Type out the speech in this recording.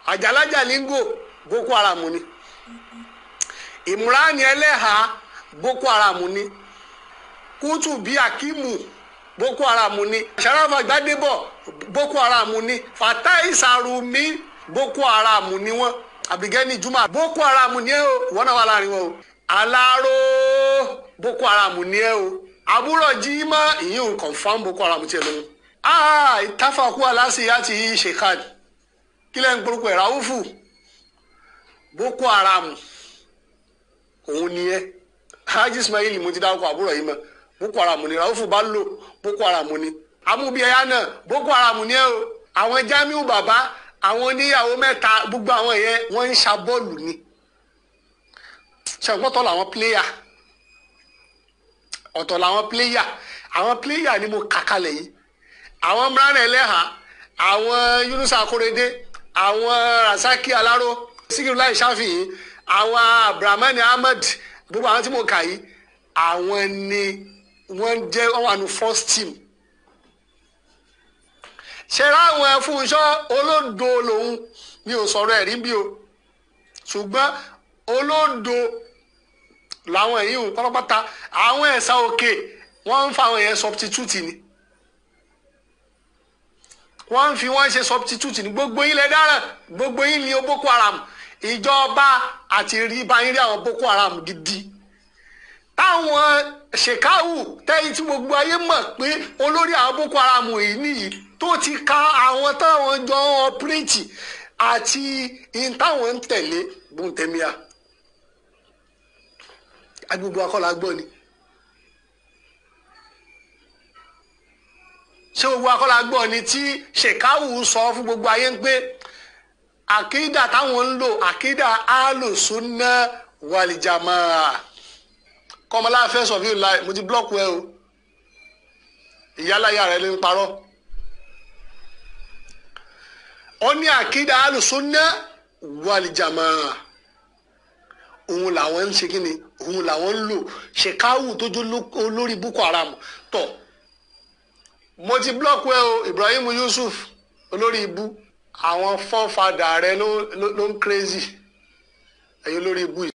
àjàlájà língò boko haram ni ìmúránì ẹlẹ́hà boko haram ni kútù bíi akimu boko haram ni sarafa gbadebo boko haram ni fatai sarumi boko haram ni wọn abigẹni juma boko haram ni ẹ o wọn náà wà láàrin wọn o alaro boko haram ni ẹ o àbúrò jimá ìyún confam boko haram tiẹ lóhun aa ìtafàkù aláṣẹ àti shekhad kílẹ̀ ń gbórúkọ ẹ̀ ráwùfù boko haram òun ni ẹ hajj ismail mo ti dárúkọ àbúrò yìí mọ boko haram ni ráwùfù bá lò boko haram ni amúbíyẹyà náà boko haram ni ẹ o àwọn jamiu bàbá àwọn oníyàwó mẹ́ta gbogbo àwọn yẹn wọ́n ń ṣa bọ́ọ̀lù ni ṣàǹpọ̀tọ̀ làwọn pléyà ọ̀tọ̀ làwọn pléyà àwọn pléyà ni mo kà kalẹ̀ yìí àwọn mìíràn ẹlẹ́hà àwọn yunusa akorede àwọn rasaki alaro sikirulai shafi'i àwọn abdulrahman ahmed gbogbo àwọn tí mo kà yìí àwọn ni wọ́n jẹ́ wọ́n wà ní first team ṣe ráwọn ẹfúnṣọ́ olódo lòun mi ò sọ̀rọ̀ ẹ̀rí bí o ṣùgbọ́n olódo làwọn èyí ò pátápátá àwọn ẹ̀sà òkè wọ́n ń fa àwọn yẹn substitute ni wọ́n ń fi wọ́n ṣe substitute ní gbogbo yín lẹ dáràn gbogbo yín ni o boko haram ìjọba àti rí báyìí rí àwọn boko haram gidi táwọn ṣèkáwù tẹ́yìn tí gbogbo ayé mọ̀ pé olórí àwọn boko haram yìí nìyí tó ti ka àwọn táwọn jọ ń ọpírẹ́tì àti in táwọn ń tẹ̀lé bùntẹ́míà agbègbè akọ́lá gbọ́ ni. ṣé gbogbo akọ́lá gbọ́ ni tí ṣèkáwù sọ fún gbogbo ayé ń pé àkídà táwọn ń lò àkídà alùsùnà wàlìjàmà kọ́mọláfẹ́ sọ̀fíù láì mo ti blọ́ọ̀kù ẹ o ìyáláyà rẹ ló ń parọ́ ó ní àkídà alùsùnà wàlìjàmà òun làwọn ń ṣe kí ni òun làwọn ń lò ṣèkáwù tó jó olórí boko haram tọ̀ mo ti blọọkù ẹ o Ibrahim Yusuf olórí ibú àwọn fọ́nfadà rẹ ló ló ń crazy ẹ̀yin olórí ibú yìí.